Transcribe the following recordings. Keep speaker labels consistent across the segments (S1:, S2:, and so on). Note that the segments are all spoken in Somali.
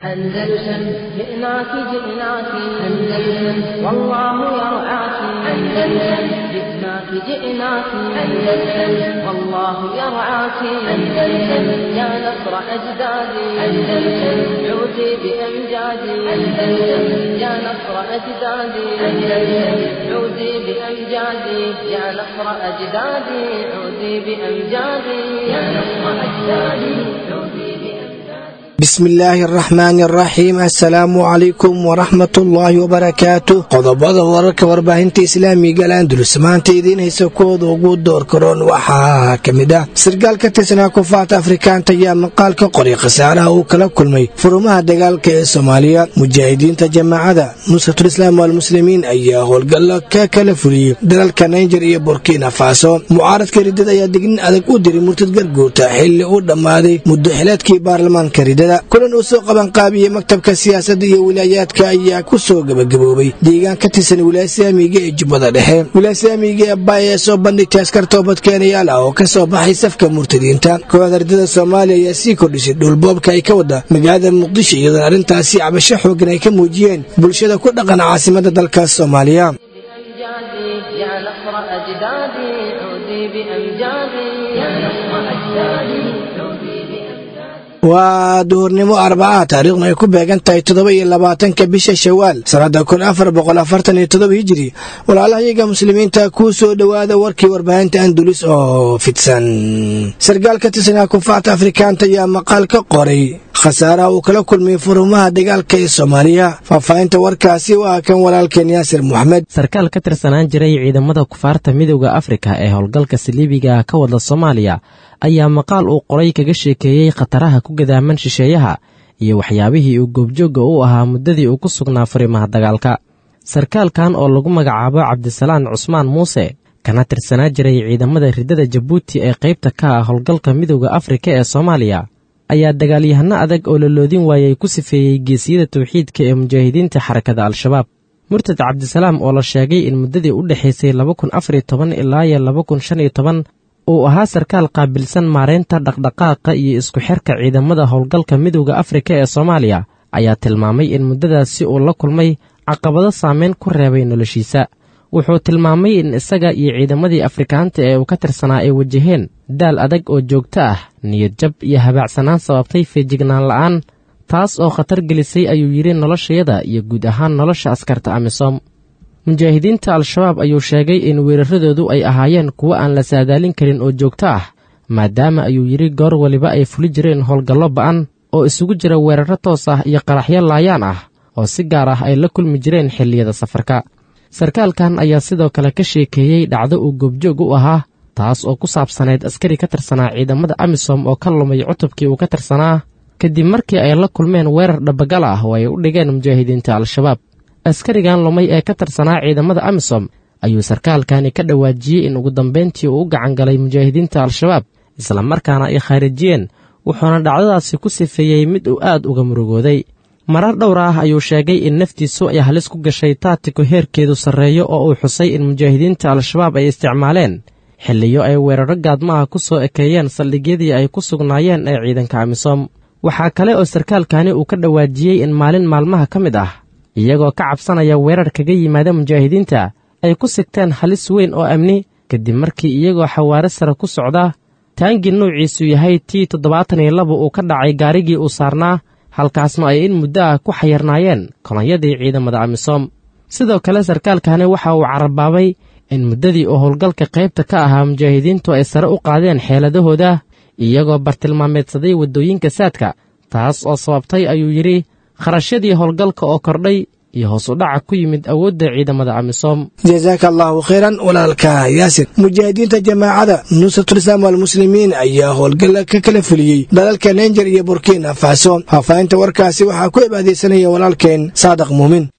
S1: أندلسن جئناك جئناك أندلسن والله يرعاك أندلسن جئناك جئناك أندلسن والله يرعاك أندلسن يا نصر أجدادي أندلسن عودي بأمجادي أندلسن يا نصر أجدادي أندلسن عودي بأمجادي يا نصر أجدادي عودي بأمجادي يا نصر أجدادي عودي بأمجادي
S2: bismillaahi araxmaani araxiim assalaamu calaykum waraxmatullaahi wabarakaatu qodobada wararka warbaahinta islaamiga alandulus maanta idiin haysa kooda ugu door karoon waxaa ka mid ah sarkaal ka tirsanaa kufaarta afrikaanta ayaa maqaal ka qoray khasaaraha uu kala kulmay furumaha dagaalka ee soomaaliya mujaahidiinta jamaacada nusratulislaam walmuslimiin ayaa howlgallo ka kala fuliyey dalalka naijer iyo burkina faso mucaaradka ridada ayaa dignin adag u diray murtad garguurta xilli uu dhammaaday muddo xileedkii baarlamaanka ridada kulan uu soo qabanqaabiyey maktabka siyaasadda iyo wilaayaadka ayaa ku soo gebagaboobay deegaan ka tirsan wilaaysaamiga ee jubbada dhexe wilaaysaamiga ee baay ee soo bandhigtay askar toobadkeenayaal ah oo ka soo baxay safka murtadiinta kooxda ridada soomaaliya ayaa sii kordhisay dhulboobka ay ka wada magaalada muqdisho iyadoona arrintaasi cabasho xoogan ay ka muujiyeen bulshada ku dhaqan caasimadda dalka soomaaliya
S1: بأمجادي يا نصر أجدادي عودي بأمجادي يا نصر أجدادي عودي بأمجادي
S2: waa duhurnimo arbaca taariikhna ay ku beegan tahay toddoba iyo labaatanka bisha shawaal sannadda kun afar boqol afartan iyo toddoba hijiri walaalahayaga muslimiinta kuu soo dhowaada warkii warbaahinta andulis oo fidsan sarkaal ka tirsanaa kufaarta afrikaanta ayaa maqaal ka qoray khasaaraha uu kala kulmay furumaha dagaalka ee soomaaliya faahfaahinta warkaasi waa kan walaalkeen yaasir moxamed
S3: sarkaal ka tirsanaan jiray ciidamada kufaarta midowda afrika ee howlgalka saliibiga ka wada soomaaliya ayaa maqaal uu qoray kaga sheekeeyey khataraha ku gadaaman shisheeyaha iyo waxyaabihii uu goobjoogga u ahaa muddadii uu ku sugnaa furimaha dagaalka sarkaalkan oo lagu magacaabo cabdisalaan cusmaan muuse kana tirsanaa jiray ciidamada riddada jabuuti ee qaybta ka ah howlgalka midowda afrika ee soomaaliya ayaa dagaalyahano adag oo la loodin waayey ku sifeeyey geesiyada tawxiidka ee mujaahidiinta xarakada al-shabaab murtad cabdisalaam oo la sheegay in muddadii u dhexaysay laba kun afar iyo toban ilaa iyo laba kun shan iyo toban uu ahaa sarkaal qaabilsan maaraynta dhaqdhaqaaqa iyo isku xirka ciidamada howlgalka midowda afrika ee soomaaliya ayaa tilmaamay in muddadaasi uu la kulmay caqabado saameyn ku reebay noloshiisa wuxuu tilmaamay in isaga iyo ciidamadii afrikaanta ee uu ka tirsanaa ay wajaheen daal adag oo joogto ah niyad jab iyo habaacsanaan sababtay feejignaan la'aan taas oo khatar gelisay ayuu yidhi noloshayada iyo guud ahaan nolosha askarta amisom mujaahidiinta al-shabaab ayuu sheegay in weeraradoodu ay ahaayeen kuwo aan la saadaalin karin oo joogto ah maadaama ayuu yidhi goor waliba ay fuli jireen howlgallo ba'an oo isugu jira weerarro toos ah iyo qaraxyo laayaan ah oo si gaar ah ay la kulmi jireen xilliyada safarka sarkaalkan ayaa sidoo kale ka sheekeeyey dhacdo uu goobjoog u ahaa taas oo ku saabsanayd askari ka tirsanaa ciidamada amisom oo ka lumay cutubkii uu ka tirsanaa kadib markii ay la kulmeen weerar dhabagal ah oo ay u dhigeen mujaahidiinta al-shabaab askarigan lumay ee ka tirsanaa ciidamada amisom ayuu sarkaalkani ka dhawaajiyey in ugu dambayntii uu u gacan galay mujaahidiinta al-shabaab islamarkaana ay khaarijiyeen wuxuuna dhacdadaasi ku sifeeyey mid uu aad uga murugooday marar dhowr ah ayuu sheegay in naftiisu ay halis ku gashay taatiko heerkeedu sarreeyo oo uu xusay in mujaahidiinta al-shabaab ay isticmaaleen xilliyo ay weerarro gaadmaha ku soo ekeeyeen saldhigyadii ay ku sugnaayeen ee ciidanka amisom waxaa kale oo sarkaalkani uu ka dhawaajiyey in maalin maalmaha ka mid ah iyagoo ka cabsanaya weerar kaga yimaada mujaahidiinta ay ku sigteen halis weyn oo amni kadib markii iyagoo xawaare sare ku socda taangii nuuciisu yahay tii toddobaatan iyo laba uu ka dhacay gaarigii uu saarnaa halkaasna ay in muddo ah ku xayarnaayeen kolonyadii ciidamada amisom sidoo kale sarkaalkani waxa uu carabaabay in muddadii uu howlgalka qaybta ka ahaa mujaahidiintu ay sare u qaadeen xeeladahooda iyagoo bartilmaameedsaday waddooyinka saadka taas oo sababtay ayuu yidhi kharashyadii howlgalka oo kordhay iyo hoos u dhaca ku yimid awoodda ciidamada amisom
S2: jasaaka allaahu khayran walaalka yaasir mujaahidiinta jamaacada nusratulislaam walmuslimiin ayaa howlgalla ka kala fuliyey dalalka naijer iyo burkina faso faahfaahinta warkaasi waxaa ku cibaadaysanaya walaalkeen saadaq muumin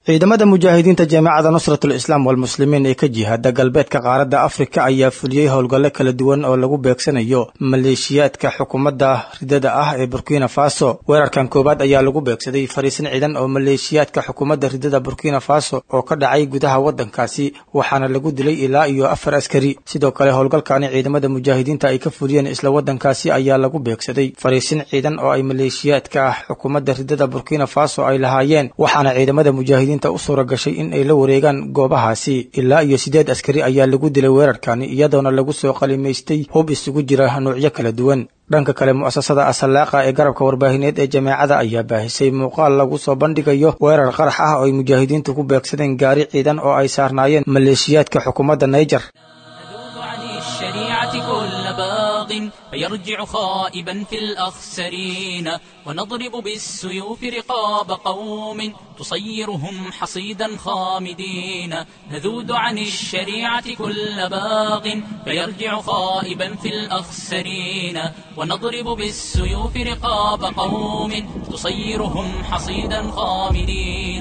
S4: ciidamada mujaahidiinta jaamacada nusratul islaam walmuslimiin ee ka jihaada galbeedka qaaradda afrika ayaa fuliyey howlgallo kala duwan oo lagu beegsanayo maleeshiyaadka xukuumadda ridada ah ee burkina faso weerarkan koowaad ayaa lagu beegsaday fariisin ciidan oo maleeshiyaadka xukuumadda ridada burkina faso oo ka dhacay gudaha waddankaasi waxaana lagu dilay ilaa iyo afar askari sidoo kale howlgalkani ciidamada mujaahidiinta ay ka fuliyeen isla waddankaasi ayaa lagu beegsaday fariisin ciidan oo ay maleeshiyaadka xukuumadda ridada burkina faso ay lahaayeen waxaana ciidamada mujaahidiin u suura gashay in ay la wareegaan goobahaasi ilaa iyo siddeed askari ayaa lagu dilay weerarkani iyadoona lagu soo qalimaystay hub isugu jira nuucyo kala duwan dhanka kale mu'asasada asalaaqa ee garabka warbaahineed ee jameecada ayaa baahisay muuqaal lagu soo bandhigayo weerar qarax ah oo ay mujaahidiintu ku beegsadeen gaari ciidan oo ay saarnaayeen maleeshiyaadka xukuumadda naijer
S5: فيرجع خائبا في الأخسرين ونضرب بالسيوف رقاب قوم تصيرهم حصيدا خامدين نذود عن الشريعة كل باغ فيرجع خائبا في الأخسرين ونضرب بالسيوف رقاب قوم تصيرهم حصيدا خامدين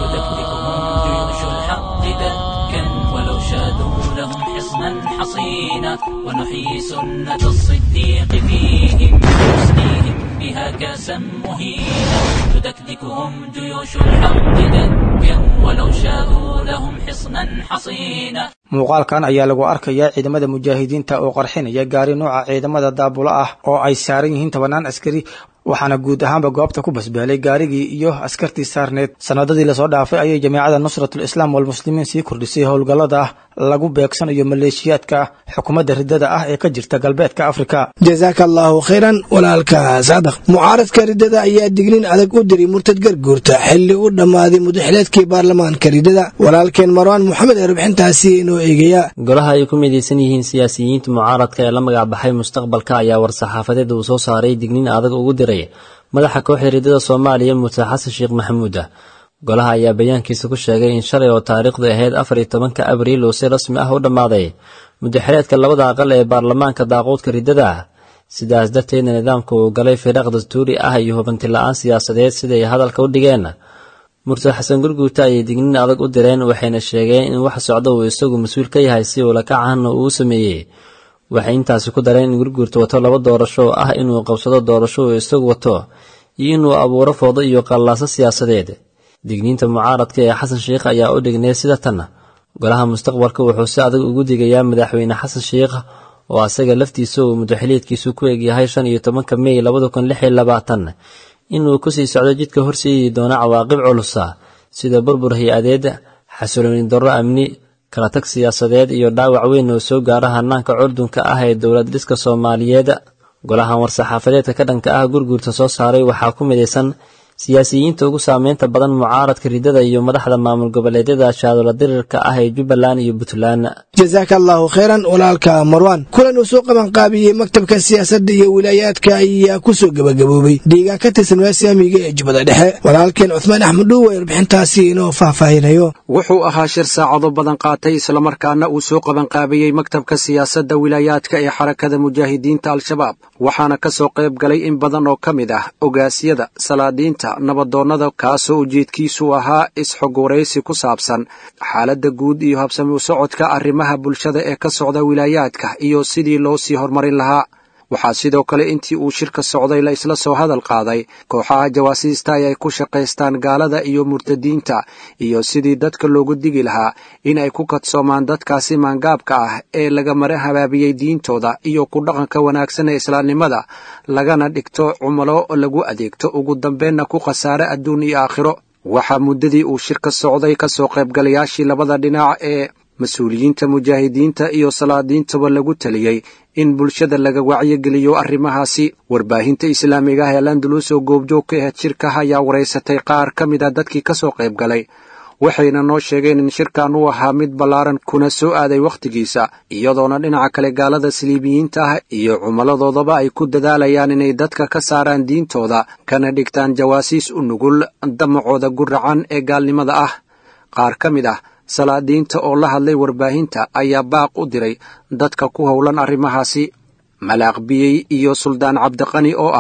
S5: تدكتكهم جيوش الحق دكا ولو شادوا لهم حصنا حصينا ونحيي سنة الصديق فيهم بحسنهم بها كاسا مهينا تدكدكهم جيوش الحق دكا ولو شادوا لهم حصنا حصينا
S4: muuqaalkan ayaa lagu arkayaa ciidamada mujaahidiinta oo qarxinaya gaari nuuca ciidamada daabula ah oo ay saaran yihiin tobanaan askari waxaana guud ahaanba goobta ku basbaalay gaarigii iyo askartii saarneed sanadadii lasoo dhaafay ayay jameecada nusratul islaam walmuslimiin sii kordhisay howlgallada lagu beegsanayo maleeshiyaadka xukuumadda ridada ah ee ka jirta galbeedka afrika
S2: jasaaka allaahu khayran walaalka saadaq mucaaradka ridada ayaa dignin adag u diray murtad garguurta xilli u dhammaaday mudaxileedkii baarlamaanka ridada walaalkeen marwaan moxamed ee rubxintaasi inoo eegaya
S6: golaha ay ku midaysan yihiin siyaasiyiinta mucaaradka ee la magac baxay mustaqbalka ayaa war-saxaafadeed uu soo saaray dignin adag ugu diray madaxa kooxda ridada soomaaliya muse xasan sheekh maxamuud ah golaha ayaa bayaankiisa ku sheegay in shalay oo taariikhdu ahayd afar iyo tobanka abriil uu si rasmi ah u dhammaaday mudaxileedka labada aqal ee baarlamaanka daaquudka ridada ah sidaas darteedna nidaamka uu galay firaaq dastuuri ah iyo hubanti la-aan siyaasadeed siday hadalka u dhigeen murtad xasan gurguurta ayay dignin adag u direen waxayna sheegeen in wax socda uu isagu mas-uul ka yahay si uu lakacahanna uu sameeyey waxay intaasi ku dareen in gurguurta wato laba doorasho oo ah inuu qabsado doorasho uu isagu wato iyo inuu abuuro foodo iyo qallaaso siyaasadeed digniinta mucaaradka ee xasan sheikh ayaa u dhignay sida tan golaha mustaqbalka wuxuu si adag ugu digayaa madaxweyne xasan sheikh oo asaga laftiisa uu mudaxiliidkiisu ku egyahay shan iyo tobanka mey labada kun lix iyo labaatan inuu kusii socdo jidka horseedi doono cawaaqib culusa sida burbur hay-adeed xasilooni darro amni kala tag siyaasadeed iyo dhaawac weyn oo soo gaara hanaanka curdunka ah ee dowlad dhiska soomaaliyeed golahan war-saxaafadeedka ka dhanka ah gurguurta soo saaray waxaa ku midaysan siyaasiyiinta ugu saameynta badan mucaaradka ridada iyo madaxda maamul goboleedyada shaadola dirirka ah ee jubbaland iyo puntland
S2: jasaaka allaahu khayran walaalka marwan kulan uu soo qabanqaabiyey maktabka siyaasadda iyo wilaayaadka ayaa ku soo gebagaboobay deegaan ka tirsan waasiamiga ee jubbada dhexe walaalkeen cuhmaan axmed dhuuwe warbixintaasi inoo faahfaahinayo
S7: wuxuu ahaa shir saacado badan qaatay islamarkaana uu soo qabanqaabiyey maktabka siyaasadda wilaayaadka ee xarakada mujaahidiinta al-shabaab waxaana ka soo qayb galay in badan oo ka mid ah ogaasyada salaadiinta nabadoonnada kaasoo ujeedkiisu ahaa is-xog waraysi ku saabsan xaaladda guud iyo habsami u socodka arrimaha bulshada ee ka socda wilaayaadka iyo sidii loo sii horumarin lahaa waxaa sidoo kale intii uu shirka socday la isla soo hadal qaaday kooxaha jawaasiista ay ay ku shaqaystaan gaalada iyo murtadiinta iyo sidii dadka loogu digi lahaa in ay ku kadsoomaan dadkaasi maangaabka ah ee laga mara habaabiyey diintooda iyo ku dhaqanka wanaagsan ee islaamnimada lagana dhigto cumalo lagu adeegto ugu dambeenna ku khasaare adduun iyo aakhiro waxaa muddadii uu shirka socday ka soo qaybgalayaashii labada dhinac ee mas-uuliyiinta mujaahidiinta iyo salaadiintaba lagu taliyey in bulshada laga wacyigeliyo arrimahaasi warbaahinta islaamiga ah ee landalus oo goobjoog ka ahayd shirkaha ayaa waraysatay qaar ka mid a dadkii ka soo qayb galay waxayna noo sheegeen in shirkan uu ahaa mid ballaaran kuna soo aaday wakhtigiisa iyadoona dhinaca kale gaalada saliibiyiinta ah iyo cumaladoodaba ay ku dadaalayaan inay dadka ka saaraan diintooda kana dhigtaan jawaasiis u nugul damacooda guracan ee gaalnimada ah qaar ka mid ah salaadiinta oo la hadlay warbaahinta ayaa baaq u diray dadka ku howlan arrimahaasi malaaq biyey iyo suldaan cabdiqani oo ah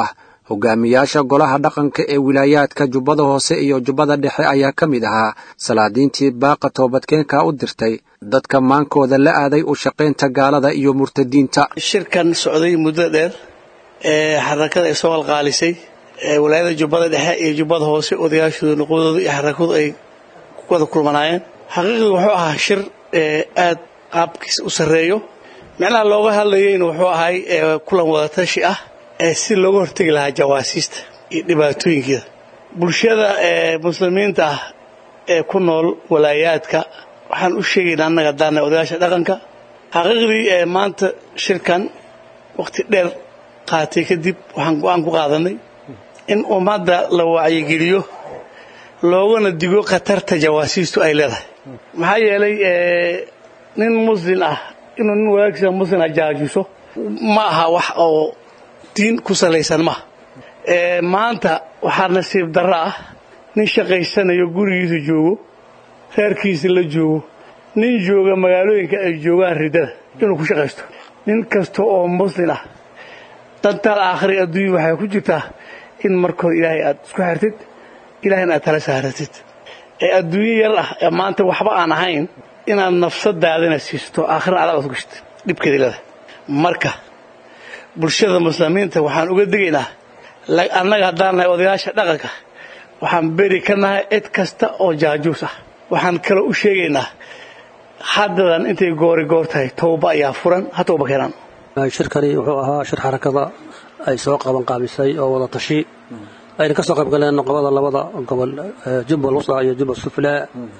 S7: hogaamiyaasha golaha dhaqanka ee wilaayaadka jubbada hoose iyo jubbada dhexe ayaa ka mid ahaa salaadiintii baaqa toobadkeenka u dirtay dadka maankooda la aaday u shaqaynta gaalada iyo murtadiinta
S8: shirkan socday muddo dheer ee xarakada ay soo qalqaalisay ee walaayada jubbada dhexe iyo jubbada hoose odayaashooda nuqudooda iyo xarakadu ay ku wada kulmanaayeen xaqiiqii wuxuu ahaa shir aad qaabkiis u sarreeyo micnaha looga hadlayeyna wuxuu ahay kulan wadatashi ah ee si looga hortegi lahaa jawaasiista iyo dhibaatooyinkeeda bulshada muslimiinta ah ee ku nool walaayaadka waxaan u sheegaynaa annaga haddaana odayaasha dhaqanka xaqiiqdii ee maanta shirkan wakhti dheer qaatay kadib waxaan go-aan ku qaadanay in ummadda la wacyigeliyo loogana digo khatarta jawaasiistu ay leedahay maxaa yeelay nin muslin ah inuu nin walaagsiisa muslin ah jaajiso ma aha wax oo diin ku salaysan maaha maanta waxaa nasiib darro ah nin shaqaysanayo gurigiisa joogo reerkiisa la joogo nin jooga magaalooyinka ay joogaan riddada inuu ku shaqaysto nin kasta oo muslin ah dantaal aakhiri adduunya waxay ku jirtaa in markood ilaahay aad isku xirtid ilaahayna aad tala saaratid ee adduunyo yar ah ee maanta waxba aan ahayn inaad nafsadaadana siisto aakhirna adaad ad gashid dhibkeeda leedahay marka bulshada muslimiinta waxaan uga digaynaa annaga haddaan nahay odayaasha dhaqanka waxaan beri ka nahay cid kasta oo jaajuus ah waxaan kaloo u sheegaynaa haddadan intay goori goor tahay towba ayaa furan ha towba keenaan
S9: shirkani wuxuu ahaa shir xarakada ay soo qaban qaabisay oo wada tashi ayna ka soo qayb galeen noqobada labada gobol jubbal wusta iyo jubbal suflaa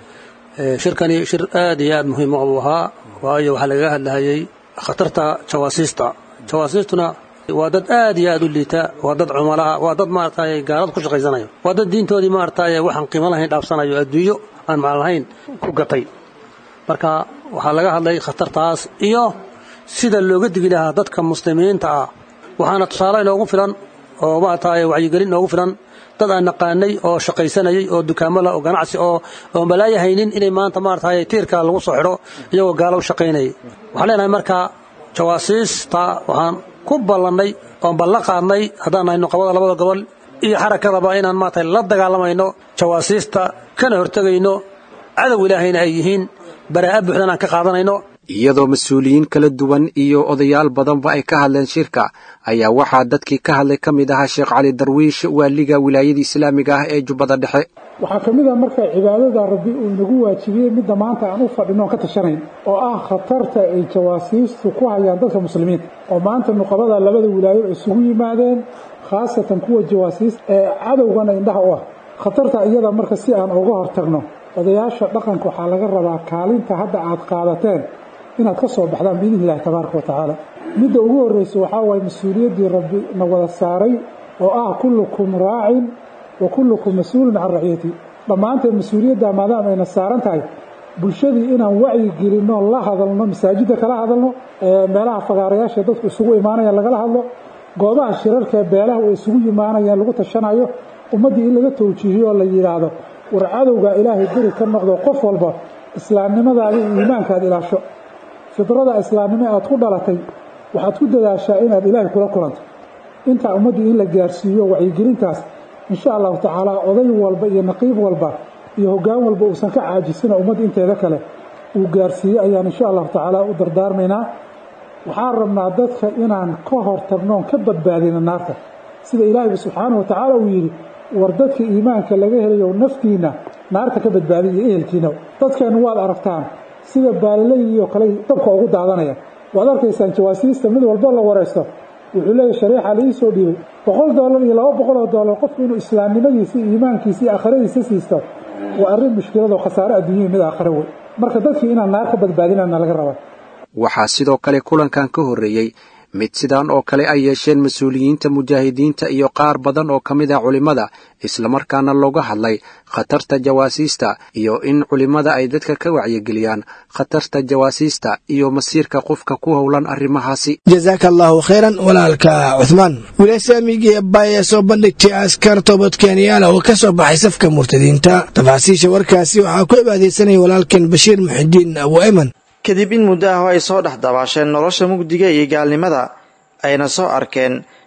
S9: shirkani shir aad iyo aad muhiim u ahaa waayo waxaa lagaga hadlahayay khatarta jawaasiista jawaasiistuna waa dad aad iyo aad u liita waa dad cumalaha waa dad maaragtay gaalada ku shaqaysanayo waa dad diintoodii maaragtay waxaan qiimo lahayn dhaafsanayo adduunyo aan macno lahayn ku gatay marka waxaa laga hadlay khatartaas iyo sida looga digi lahaa dadka muslimiinta ah waxaana tusaale inoogu filan oo maaragtay wacyigelin inoogu filan dad aan naqaanay oo shaqaysanayay oo dukaamala oo ganacsi oo oo malaaya haynin inay maanta maaragtay tiirka lagu soo xidho iyagoo gaalo u shaqaynayay waxaan leenahay marka jawaasiista waxaan ku ballannay oon ballan qaadnay haddaan nahay nuqabada labada gobol iyo xarakadaba inaan maaragtay la dagaalamayno jawaasiista kana hortegayno cadow ilaahayna ay yihiin baraa'a buuxdan aan ka qaadanayno
S7: iyadoo mas-uuliyiin kala duwan iyo odayaal badanba ay ka hadleen shirka ayaa waxaa dadkii ka hadlay ka mid ahaa sheekh cali darwiish waaliga wilaayada islaamiga ah ee jubbada dhexe
S10: waxaa ka mid a marka cibaadada rabbi uu inagu waajibiyey midda maanta aan u fadhino on ka tashanayn oo ah khatarta ay jawaasiistu ku hayaan dadka muslimiinta oo maanta nuqabada labada wilaayo isugu yimaadeen khaasatan kuwa jawaasiista ee cadowgana indhaha u ah khatarta iyada marka si aan uga hortagno odayaasha dhaqanka waxaa laga rabaa kaalinta hadda aad qaadateen inaad ka soo baxdaan biidni illahi tabaaraka wa tacaala midda ugu horreysa waxaa waaye mas-uuliyaddii rabbi na wada saaray oo ah kullukum raacin wa kullukum mas-uulun can raciyati dhammaanteen mas-uuliyadda maadaama ayna saaran tahay bulshadii inaan wacyi gelinno la hadalno masaajidda kala hadalno meelaha fagaarayaasha dadku isugu imaanayaan lagala hadlo goobaha shirarkaee beelaha ay isugu yimaanayaan lagu tashanayo ummaddii in laga towjiihiyo oo la yidhaahdo war cadowga ilaahay beri ka noqdo qof walba islaamnimadaada iyo iimaankaad ilaasho fidrada islaamnimo aad ku dhalatay waxaad ku dadaashaa inaad ilaahay kula kulanto intaa ummaddii in la gaarsiiyo wacyigelintaas insha allahu tacaala oday walba iyo naqiib walba iyo hoggaan walba uusan ka caajisina ummadda inteeda kale uu gaarsiiye ayaan insha allahu tacaala u dardaarmaynaa waxaan rabnaa dadka inaan ka hortagnoon ka badbaadina naarta sida ilaahayba subxaanahu wa tacaala uu yidhi war dadka iimaanka laga helayo naftiinna naarta ka badbaadiya iyo ehelkiina dadkeennu waad aragtaan sida baalilayii oo kale dabka ugu daadanaya waad arkaysaan jawaasiista mid walba la waraysto wuxuu leeyahy shareexa la ii soo dhiibay boqol doolar iyo laba boqol oo doolar qofku inuu islaamnimadiisa iyo iimaankiisa iyo aakhiradiisa siisto waa arrin mushkilad oo khasaare adduunyahii mid aakhire wey marka dadkii inaan naar ka badbaadinana laga rabaa
S7: waxaa sidoo kale kulankan ka horreeyey mid sidaan oo kale ay yeesheen mas-uuliyiinta mujaahidiinta iyo qaar badan oo ka mid ah culimmada islamarkaana looga hadlay khatarta jawaasiista iyo in culimmada ay dadka ka wacyigeliyaan khatarta jawaasiista iyo masiirka qofka ku howlan arrimahaasi
S2: jasaaka allaahu khayran walaalka cuhmaan wilasaamigii abbaa ee soo bandhigtay askar toobadkeenyaala oo ka soo baxay safka murtadiinta tafaasiisha warkaasi waxaa ku cibaadaysanaya walaalkeen bashiir muxidiin abu eman
S11: kadib in muddo ah oo ay soo dhex dabaasheen nolosha mugdiga iyo gaalnimada ayna soo arkeen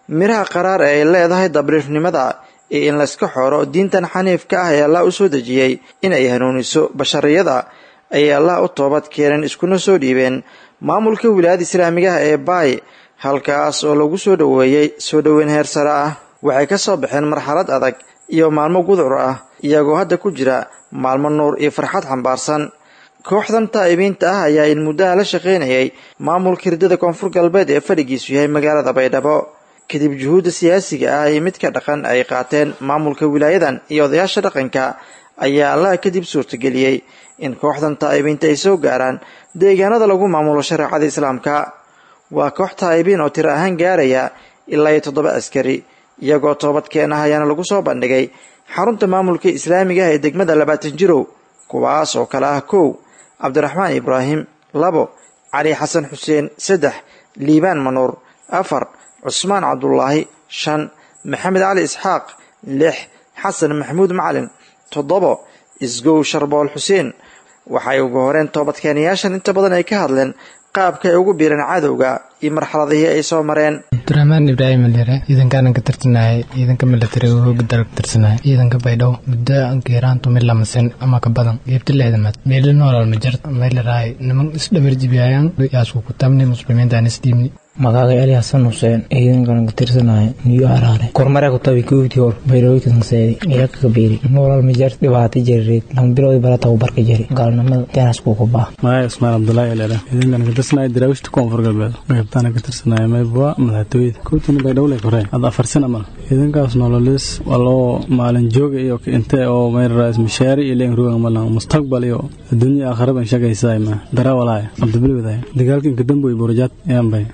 S11: miraha qaraar ee ay leedahay dabriifnimada iyo in layska xooro diintan xaniifka ah ee allah u soo dejiyey inay hanuuniso bashariyada ayay allah u toobad keeneen iskuna soo dhiibeen maamulka wilaayada islaamigaha ee baay halkaas oo lagu soo dhoweeyey soo dhoweyn heer sare ah waxay ka soo baxeen marxalad adag iyo maalmo gudcur ah iyagoo hadda ku jira maalmo nuur iyo farxad xambaarsan kooxdan taa'ibiinta ah ayaa in muddaha la shaqaynayay maamulka hirdada koonfur galbeed ee fadhigiisu yahay magaalada baydhabo kadib juhuudda siyaasiga ah iyo midka dhaqan ay qaateen maamulka wilaayadan iyo odayaasha dhaqanka ayaa allaha kadib suurtageliyey in kooxdan taa'ibiinta ay soo gaaraan deegaanada lagu maamulo shareecada islaamka waa koox taa'ibiin oo tiro ahaan gaaraya ilaa iyo toddoba askari iyagoo toobadkeen ah ayaana lagu soo bandhigay xarunta maamulka islaamiga ah ee degmada labaatan jirow kuwaas oo kale ah kow cabdiraxmaan ibraahim labo cali xasan xuseen saddex liibaan manuur afar cusmaan cabdulaahi shan maxamed cali isxaaq lix xasan maxamuud macalin toddobo isgow sharbool xuseen waxay ugu horeen toobadkeenayaashan inta badan ay ka hadleen qaabka ay ugu biireen cadowga iyo marxaladihii ay soo mareen
S12: abdiraxmaan ibraahim alire ciidankaanan ka tirsanayay ciidanka milatariga hooga dalka tirsanaya ciidanka baydhabo muddo geeraantu mid lamasin ama ka badan geebta lixdamaad meeli noolal ma jirta meelarahay niman isdhabarjibiyayaan yaasku ku tabni muslimiintaan isdhiibni
S13: magacay ali xasan xuseen ciidankan ka tirsanaya niyo araare kormare ku tabi kowdii hor bayrooykanseedi ilaka kabeeri noolal mijar dhibaato jarireed lama biloodi bara tababarka jari gaalnimada teenas kuuku baa
S14: magacay usmaan cabdulaahi elele ciidankan ka tirsanaya daraawishta koonfur galbeed qaybtaana ka tirsanaya maybwa madaxtooyada kowtani baydhowle koreen hadda afar sana mal ciidankaas nololis waa loo maalin jooga iyo inte oo mayrarais mishaari iyo leen rugan malan mustaqbal iyo adduunya aakhiraban shaqaysaay ma darawalaaya abdibilwadaay dagaalka inka damboy burajaad yaanbay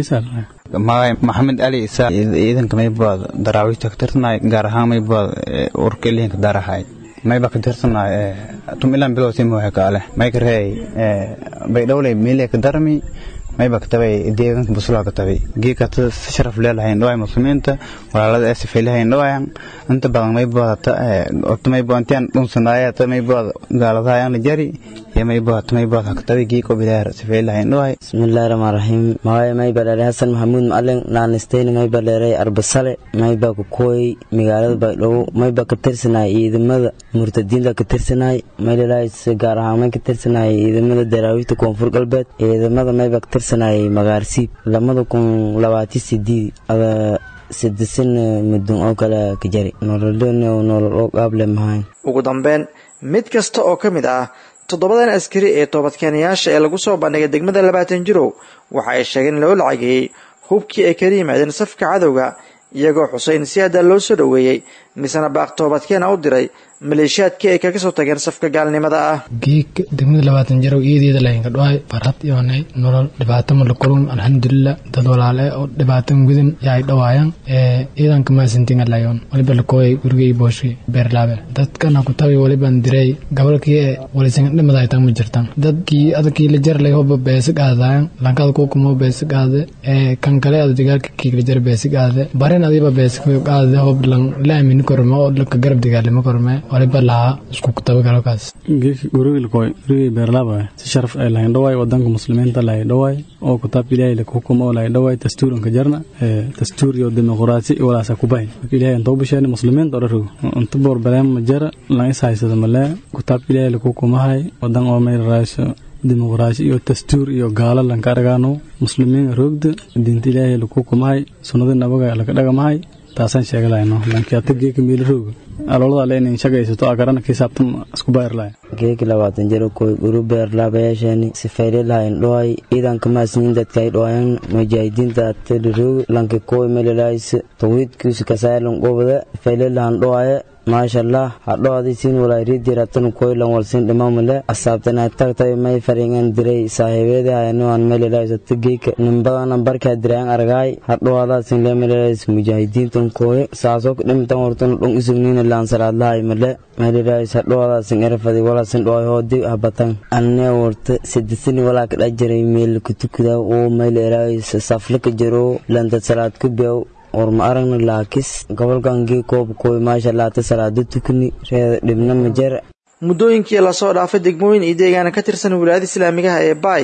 S15: magay maxamed ali isa ciidanka maybaad daraawiishta ka tirsanay gaar ahaan maybaad urka ilihinka darahay mayba ka tirsanay tum ilan bilow si muhe kaale may ka reey baydhowley miile ka darmi mayba ka tabay deegaanka busulaa ka tabay geeka si sharaf leelahayn dhawaay muslimiinta walaalada ee sifaylahayn dhawaayan inta badan maybaad ota maybaad intiyan dhunsanaaya ta maybaad gaaladahayan la jari iyo maybaad maybaad ka tabay geeko bilaar sifaylahayn dhawaay
S16: bismillahi rahmaan rahiim magay mayba dheeray hasan maxamuud macalin naanisteyni mayba dheeray arbasale mayba ku kooyay magaalada baydhabo mayba ka tirsanay ciidamada murtadiinta ka tirsanay maylalays gaar ahaan may ka tirsanay ciidamada daraawiishta koonfur galbeed ciidamada mayba ka tirsanay magaarsiib lamada kun labaati sideed ada sidisan mudun oo kale ka jari nololon nolol oo qaable mahayn
S11: ugu dambeyn mid kasta oo ka mid ah toddobadan askari ee toobadkeenayaasha ee lagu soo bandhigay degmada labaatan jirow waxa ay sheegeen in loo lacageeyey hubkii ay kala yimaadeen safka cadowga iyagoo xuseyn si haddaa loo soo dhoweeyey misena baaq toobadkeena u diray maleeshiyaadkii ay kaga soo tageen safka gaalnimada ah
S12: geeg degmada labaatan jarow iyadeeda laynka dhawaay farhad iyoonay nolol dhibaato ma la kulum alxamdulilah dad walaale oo dhibaatan gudin yaay dhawaayaan ciidanka maasintinga layoon waliba lakooyay gurigay booshki beerlaabe dadkana ku tabi waliban diray gobolkii ee walisan dhimada tan ma jirtaan dadkii adakii la jar lay hoba beesig aadaayan lankada kukumo beesig aade kan kale ada dagaalka kiigla jar beesig aade barin adiba beesig aade hob lan la aamini korme oo laka garab dagaalimo korme waliba lahaa isku tabagalokaas
S14: gurigilkoy gurigay beerlaaba si sharaf ay lahayn dhawaay wadanka muslimiinta lahay dhawaay oo kutaabka ilaahay la hukumo oo lahay dhawaay dastuuranka jarna dastuur iyo dimuqraasi walaasa kubahay marka ilaahay inta u bisheena muslimiinta oo dharogo inta boor baleema ma jara lan is haysada malee kutaabka ilaahay la hukumahay wadan oo meel raasho dimuqraasi iyo dastuur iyo gaalo lanka aragaano muslimiin roogda diinta ilaahay la hukumahay sunnada nabaga laka dhagamahay taasaan sheega lahayno laakiin ata geeka miila rooga aloolada le inayn shagaysato agarana kiisaabtan isku baayar lahay
S16: geeki labaatan jiro koy guru beerlaabayaasheeni sifayle lahayn dhoay ciidanka maasniin dadka ay dhoayan mujaahidiinta ateliroog lanki koy melelays tawhiidkiisu kasaalan qobada sifayle lahan dhoaye maashallah hadhoadi siin walairidiratan koylan walsin dhimamale asaabtana tagtay may faringan diray saaxiibeedi hayanoan melelaysata geeka nimbadana barkaa diraan argaay hadhoadaasin le melelays mujaahidiintan kooye saasoo dhimtan hortana dhon isugniina laansaraadlahay male melelays hadhoadaasin erfadi walasin dhoay hoodi habatan anne warta sidisini walaa ka dhajiray meel kutukuda oo melelays saflaka jiro lanta salaad ku beew orma aragna laakis gobolkankii koobkooy maasha laata salaado tukni reeda dhibna ma jara
S11: muddooyinkii lasoo dhaafay degmooyin iyo deegaana ka tirsan wilaayada islaamigaha ee baay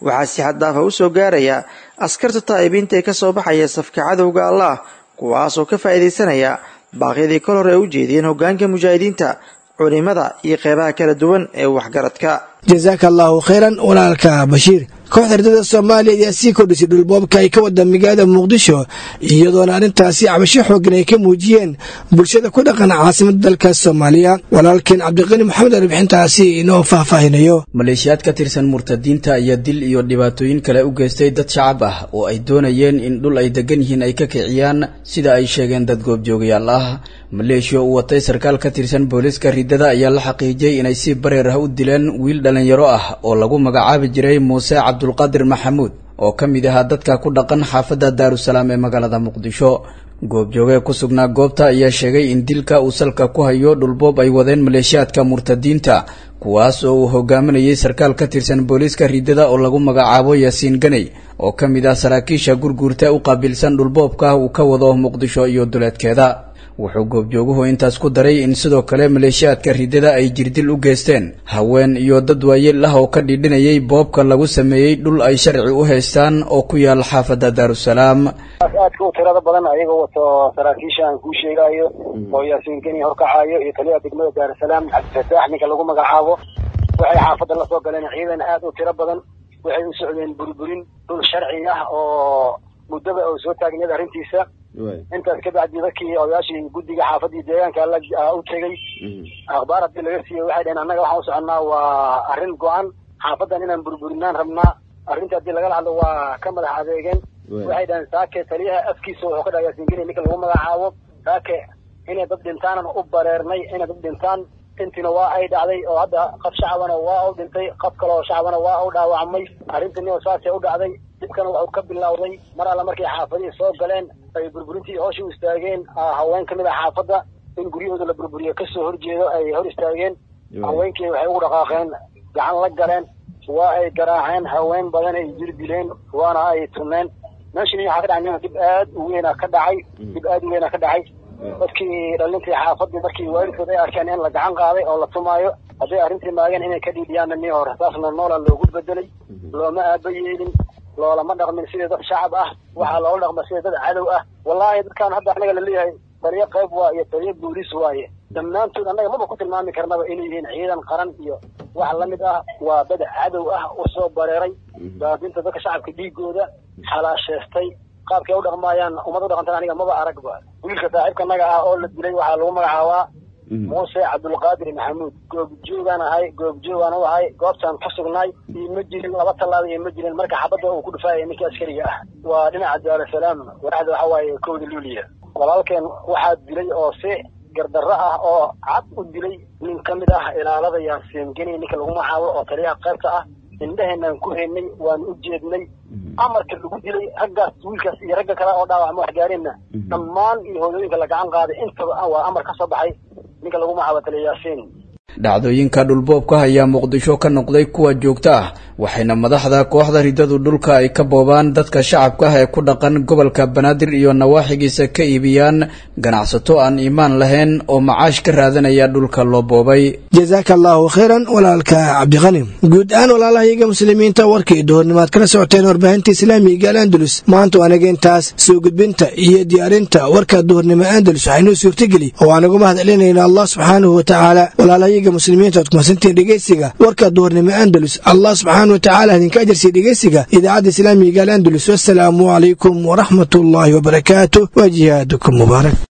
S11: waxaa si xad daafa u soo gaaraya askarta taa'ibiinta ee ka soo baxaya safka cadowga allah kuwaasoo ka faa'iidaysanaya baaqyadii kol hore ay u jeediyeen hoggaanka mujaahidiinta culimada iyo qeybaha kala duwan ee waxgaradka
S2: jasaaka allaahu khayran walaalka bashiir kooxda ardada soomaaliya ayaa sii kordhisay dhulboobka ay ka wada magaalada muqdisho iyadoona arrintaasi cabasho xooggan ay ka muujiyeen bulshada ku dhaqan caasimada dalka soomaaliya walaalkeen cabdiqani maxamed arbixintaasi inoo faahfaahinayo
S17: maleeshiyaad ka tirsan murtadiinta ayaa dil iyo dhibaatooyin kale u geystay dad shacab ah oo ay doonayeen in dhul ay degan yihiin ay ka kiciyaan sida ay sheegeen dad goobjoogayaal ah maleeshiya uu watay sarkaal ka tirsan booliiska riddada ayaa la xaqiijiyey inay si bareer ah u dileen wiil dhalinyaro ah oo lagu magacaabi jiray muuse cabdulqaadir maxamuud oo ka mid ahaa dadka ku dhaqan xaafadda daarusalaam ee magaalada muqdisho goobjoogee ku sugnaa goobta ayaa sheegay in dilka uu salka ku hayo dhulboob ay wadeen maleeshiyaadka murtadiinta kuwaas oo uu hogaaminayay sarkaal ka tirsan booliiska riddada oo lagu magacaabo yaasiin ganey oo ka mid ah saraakiisha gurguurta u qaabilsan dhulboobka uu ka wado muqdisho iyo duleedkeeda wuxuu goobjooguhu intaas ku daray in sidoo kale maleeshiyaadka riddada ay jirdil u geysteen haween iyo dad waayeel ah oo ka dhidhinayay boobka lagu sameeyey dhul ay sharci u haystaan oo ku yaal xaafadda daarusalaam
S18: aadka u tirada badan ayagoo wato saraakiisha aan kuu sheegaayo oo yaasiin geni horkacayo iyo taliyaha degmada daarusalaam cabdifataax ninka lagu magacaabo waxay xaafadda la soo galeen ciidan aad u tiro badan waxay u socdeen burburin dhul sharci ah oo muddaba oo soo taagneed arrintiisa intaas kabacdi dadkii odayaashii guddiga xaafadii deegaanka u tegey akhbaar haddii laga siiyey waxay dhaheen annaga waxaan u soconnaa waa arrin go-an xaafadan inaan burburinaan rabnaa arrinta haddii lagala hadlo waa ka madax adeegeen waxay dhaheen saake taliyaha afkiisa wuxuu ka dhaha yaasiingeni ninka lagu magacaabo saake inay dad dhintaanan u bareernay inay dad dhintaan intiina waa ay dhacday oo hadda qaf shacabana waa u dhintay qaf kale oo shacabana waa u dhaawacmay arrintani oo saasay u dhacday dibkana wuxuu ka bilowday mar alla markay xaafadihii soo galeen ay burburintii hooshii u istaageen haween ka mid ah xaafadda in guryahooda la burburiyo kasoo horjeedo ay hor istaageen haweenkii waxay ugu dhaqaaqeen gacan la galeen waa ay garaaceen haween badan ay jir dileen waana ay tumeen meeshani waxaa ka dhacay dib aad u weyna ka dhacay dib aad u weyna ka dhacay dadkii dhalintii xaafadii markii waalidkood ay arkeen in la gacan qaaday oo la tumaayo hadday arrintii maageen inay ka dhiidhiyaanna nii hore saasna noola loogu bedelay looma aaba yeelin loolama dhaqmin sidii dad shacab ah waxaa loola dhaqma sidii dad cadow ah wallaahi dadkaan hadda annaga laleeyahay taliyo qayb waa iyo taliyo booliis waaye dhammaantood annaga maba ku tilmaami karnaba inay yihiin ciidan qaran iyo wax la mid ah waa dad cadow ah u soo bareeray baabinta dadka shacabka dhiigooda xalaasheestay qaabkay u dhaqmaayaan ummad u dhaqantan aniga maba aragba wiilka saaxiibka naga ah oo la dilay waxaa lagu magacaabaa muuse cabdulqaadir maxamuud goobjoogaan ahay goobjoogaan u ahay goobtaan ku sugnaay iyo ma jirin laba tallaaba iyo ma jirin marka xabadda uu ku dhufaayay ninkii askariga ah waa dhinaca daarusalaam wadaxda waxa waaye kowda luuliya walaalkeen waxaa dilay oo si gardarro ah oo cad u dilay nin ka mid ah ilaalada yaasiin geni ninka lagu magacaabo oo taliyaha qaybta ah indhaheenaan ku haynay waanu u jeednay amarka lagu dilay raggaas wiilkaas iyo ragga kale oo dhaawacma waxgaareenna dhammaan iyo hooyooyinka la gacan qaaday intaba waa amar ka soo baxay ninka lagu magacaabo taliya yaasiin
S17: dhacdooyinka dhulboobka ayaa muqdisho ka noqday kuwa joogto ah waxayna madaxda kooxda riddadu dhulka ay ka boobaan dadka shacabka ah ee ku dhaqan gobolka banaadir iyo nawaaxigiisa ka iibiyaan ganacsato aan iimaan lahayn oo macaash ka raadanaya dhulka loo boobay
S2: jasaaka allaahu khayran walaalka cabdiqani guud ahaan walaalahayaga muslimiinta warkii duhurnimaad kala socoteen warbaahinta islaamiga al andalus maanta waanaga intaas soo gudbinta iyo diyaarinta warka duhurnimo andalus waxaynuu suurtageli oo aanagu mahad celinayna allah subxaanahu watacaala walaalahayaga muslimiinta oad kumasantiin dhegeysiga warka duhurnimo andalus allah subxaana watacaala idinka ajarsiya dhegeysiga idaacadda islaamiga al andalus wassalaamu calaykum waraxmat ullaahi wabarakaatu wa jihaadukum mubaarak